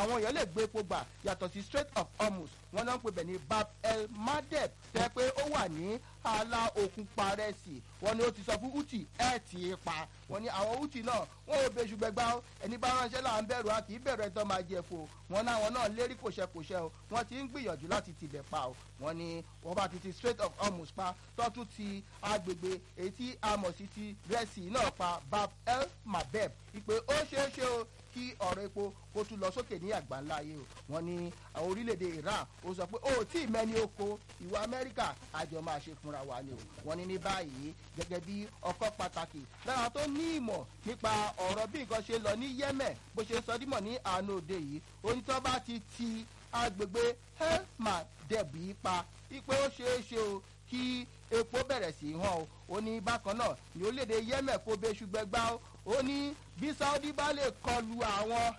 àwọn èèyàn lè gbé epo gbà yàtọ̀ sí strait of hormuz wọn náà ń pè bẹ̀ ní bab el madeb tẹ́ pé ó wà ní ààlà òkun parẹ́sì wọn ni ó ti sọ fún uti ẹ̀ tì í pa wọn ni àwọn uti náà wọn ò bẹ́ẹ̀ ṣùgbẹ́ gbá ẹni bá ránṣẹ́ là ń bẹ̀rù a kì í bẹ̀rù ẹ̀tọ́ máa jẹ fo wọn náà wọn náà lérí kòṣẹ́kòṣẹ́ o wọn ti ń gbìyànjú láti tibẹ̀ pa o wọn ni wọn bá ti ti strait of hormuz pa tọ́tún ti agbègbè èyí tí a mọ̀ sí ti rẹ́sì náà pa bab el mabeb ìpè ó ṣeé ṣe o kí ọ̀rọ̀ epo kó tún lọ sókè ní àgbáńlá ayé o wọn ní àwọn orílẹ̀-èdè iran ó sọ pé ó tí ì mẹ́ni oko ìwà amẹ́ríkà àjọ máa ṣe fúnra wa ni o wọn ní ní báyìí gẹ́gẹ́ bí ọkọ̀ pàtàkì lára tó ní ìmọ̀ nípa ọ̀rọ̀ bí nǹkan ṣe lọ ní yemen bó ṣe sọ dímọ̀ ní àánú òde yìí onítọ́ bá ti ti agbègbè helma dẹ̀bí pa ipe ó ṣeé ṣe o kí epo bẹ̀rẹ̀ sí í hàn o ó ní bákan náà ní orílẹ̀-èdè yemen kó bẹ ṣùgbẹ́gbá ó ní bí saudi bá lè kọlu àwọn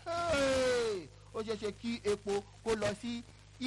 ó ṣeé ṣe kí epo kó lọ sí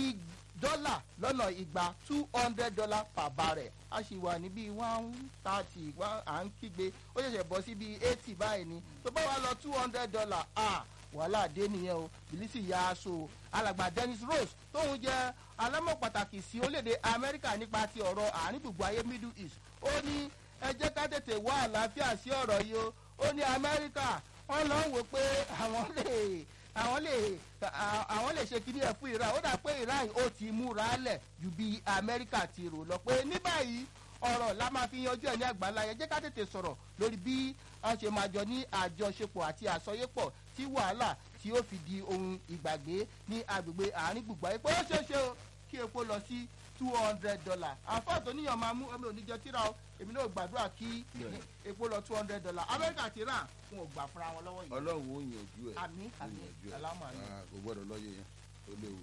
dọ́là lọ́nà igba two hundred dollar per barrel a sì wà ní bíi one thirty one à ń kígbe ó ṣẹ̀ṣẹ̀ bọ́ sí bíi eighty báyìí ni tó bá wà lọ two hundred dollar ah wàhálà dé nìyẹn o bìlísì ya aṣọ alàgbà dennis rose tóun jẹ alámọ̀ pàtàkì sí orílẹ̀-èdè amẹ́ríkà nípa ti ọ̀rọ̀ àárín gbùgbù ayé middle east ó ní ẹ jẹ́ ká tètè wá àlàáfíà sí ọ̀rọ̀ yìí o ó ní amẹ́ríkà wọ́n lọ ń wò pé àwọn lè àwọn lè àwọn lè ṣe kíní ẹ̀ fún iran ó dà pé iran ó ti múra lẹ̀ ju bí amẹ́ríkà ti rò lọ pé ní báyìí ọ̀rọ̀ la máa fi yanjú ẹ̀ ní àgbàlá yẹn jẹ́ ká tètè sọ̀rọ̀ lórí bí a ṣe máa jọ ní àjọṣepọ̀ àti àsọyépọ̀ tí wàhálà tí ó fi di ohun ìgbàgbé ní agbègbè àárín gbùgbà epo ó ṣeé ṣe o kí epo lọ sí two hundred dollar àfáà tó níyàn máa mú ọmọ oníjẹ tíra o èmi náà gbàdúrà kí epo lọ two hundred dollar amẹ́ríkà ti rà wọn ò gbà fúnra wọn lọ́wọ́ yìí. ọlọ́run ó yànjú ẹ̀ àmì àmì alámọ̀ àmì. kò gbọ́dọ̀ lọ́yẹ̀ yẹn ó léwu.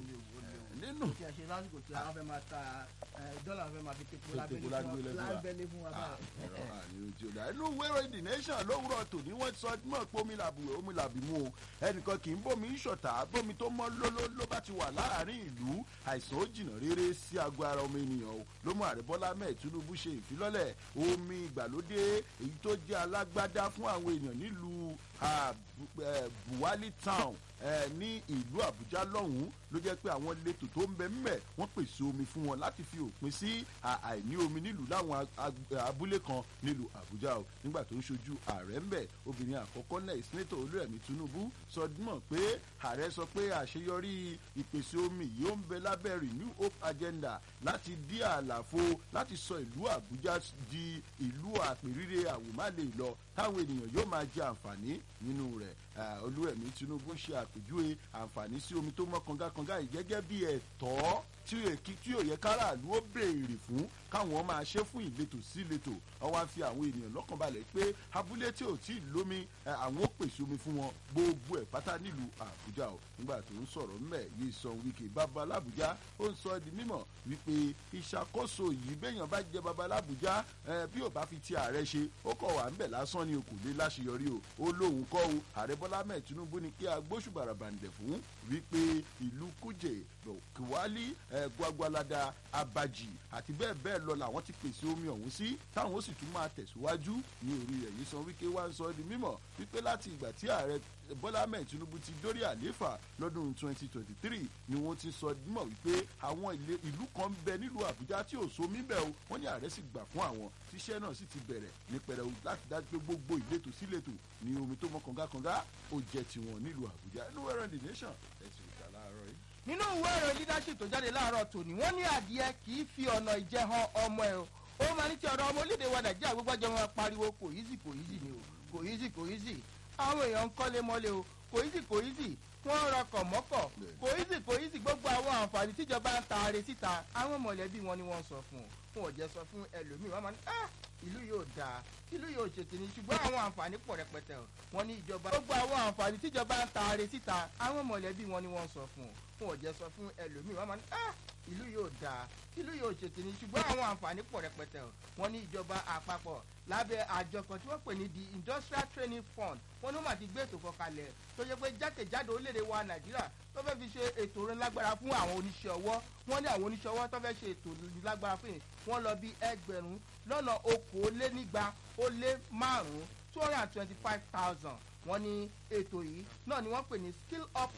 nínú tí a ṣe lásìkò tí a fẹ́ máa ta dọ́là fẹ́ máa fi tepo Tepo lábẹ́lé fún wa. lábẹ́lé fún wa báyìí. ẹ̀rọ àníyàn tí ó dá inú wẹ́rọ the nation lówùrọ̀ tòní wọ́n sọ mọ̀ pé omi làbù omi làbì mú o ẹnìkan kì í bómi ṣọ̀tà bómi tó mọ́ lóló ló bá ti wà láàrin ìlú àìsàn ó jìnnà rere sí àgọ́ ara ọmọ ènìyàn o ló mú ààrẹ bọ́lá mẹ́ẹ̀ tinubu ṣe ìfilọ́lẹ̀ omi ìgbàlódé èyí tó jẹ́ alágbádá fún àwọn èèyàn nílùú ah, Bu- eh, buwali town eh, ní ìlú àbújá lọ́hùn-ún ló jẹ́ pé àwọn ìletò tó ń bẹ ńbẹ̀ wọ́n pèsè omi fún wọn láti fi òpin sí à- àìní omi nílùú láwọn ag- ag- abúlé kan nílùú àbújá o nígbà tó ń ṣojú ààrẹ ńbẹ̀ obìnrin àkọ́kọ́ náà ìsínẹ́tò olúrẹ̀mí tinubu sọ mọ̀ pé ààrẹ sọ pé àṣeyọrí ìpèsè omi yìí ó ń bẹ lábẹ́ renew hope agenda láti dí àlàfo láti sọ ìlú àbújá di ìlú àpèrire àwòmálè lọ táwọn ènìyàn yóò máa jẹ àǹfààní nínú rẹ̀ Ah, olúrẹ̀mí tinubu ṣe àpèjúwe àǹfààní sí omi tó mọ́ kangakanga yìí gẹ́gẹ́ bí ẹ̀tọ́ tí èkì tí òye káràlú ó béèrè fún káwọn máa ṣe fún ìletò sí ìletò ọwọ́ á fi àwọn ènìyàn lọ́kàn balẹ̀ pé abúlé tí ò tí ì lómi eh, àwọn ó pèsè omi fún wọn gbogbo ẹ̀ pátá nílùú àbújá o nígbà tó ń sọ̀rọ̀ ńbẹ̀ yìí sọ wíkì bàbá làbújá ó ń sọ di mímọ̀ wípé ìṣàkóso yìí béèyàn bá jẹ bàbá làbújá eh, bí ò bá fi ti ààrẹ ṣe ó kọ̀ wà ńbẹ̀ lásán ni o kò lè láṣeyọrí o ó lóun kọ́ o ààrẹ bọ́lá mẹ́ẹ̀ tinubu ni kí agbóṣùbàrà bàǹdẹ̀ fún wípé ìlú kújè kiwali eh, gwagwalada abaji àti bẹ́ẹ̀ bẹ́ẹ̀ lọ làwọn ti pèsè omi ọ̀hún sí táwọn ó sì tún máa tẹ̀síwájú ní orí rẹ̀ yìí san wípé wá ń sọ di mímọ̀ wípé láti ìgbà tí ààrẹ bọ́lá mẹ́ẹ̀ tinubu ti dórí àlééfà lọ́dún 2023 ni wọ́n ti sọ di mímọ̀ wípé àwọn ilé- ìlú kan ń bẹ nílùú àbújá tí ò sómi bẹ́ẹ̀ o wọ́n ní ààrẹ sì gbà fún àwọn tíṣẹ́ náà sì ti bẹ̀rẹ̀ ní pẹrẹu láti dájú pé gbogbo ìletò síletò ní omi tó mọ́ kàngakànga ó jẹ́ tiwọn nílùú àbújá inú ẹ̀rọ the nation ẹ̀sìn ìta láàárọ̀ yìí. nínú ìwé ìròyìn leadership tó jáde láàárọ̀ tòní wọ́n ní adìẹ kì í fi ọ̀nà ìjẹ han ọmọ ẹ̀ o ó máa ní tí ọ̀rọ̀ ọmọ orílẹ̀-èdè wa nàìjíríà gbogbo ọjọ́ wọn pariwo kò easy kò easy ni o kò easy kò easy àwọn èèyàn ń kọ́lé mọ́lé o kò easy kò easy wọ́n rọkọ̀ mọ́kọ̀ kò easy kò easy gbogbo àwọn àǹfààní tíjọba ń taare síta àwọn mọ̀lẹ́bí wọn ni wọ́n sọ fún un wọn ò jẹ́ sọ fún ẹlòmíì wọ́n máa ní ah ìlú yóò dáa ìlú yóò ṣètò ní ṣùgbọ́n àwọn àǹfààní pọ̀ rẹpẹtẹ o wọ́n ní ìjọba gbogbo àwọn àǹfààní tíjọba ń taare síta àwọn mọ̀lẹ́bí wọn ni wọ́n sọ fún un wọn ò jẹ́ sọ fún ẹlòmíì wọ́n máa ní ah ìlú yóò dáa ìlú yóò ṣètò ní ṣùgbọ́n àwọn àǹfààní pọ̀ rẹpẹtẹ o wọ́n ní ìjọba àpapọ̀ lábẹ́ àjọ kan tí wọ́n pè ní the industrial training fund wọ́n ní wọ́n máa ti gbé ètò kan kalẹ̀ tó yẹ pé jákèjádò orílẹ̀-èdè wa nàìjíríà tó fẹ́ fi ṣe ètò orin lágbára fún àwọn oníṣẹ́ ọwọ́ wọ́n ní àwọn oníṣẹ́ ọwọ́ tó fẹ́ ṣe ètò orin lágbára fún yìí wọ́n lọ bí ẹgbẹ̀rún lọ́nà okòólénígba ó lé márùn-ún two hundred and twenty-five thousand wọ́n ní ètò yìí náà ni wọ́n pè ní skill up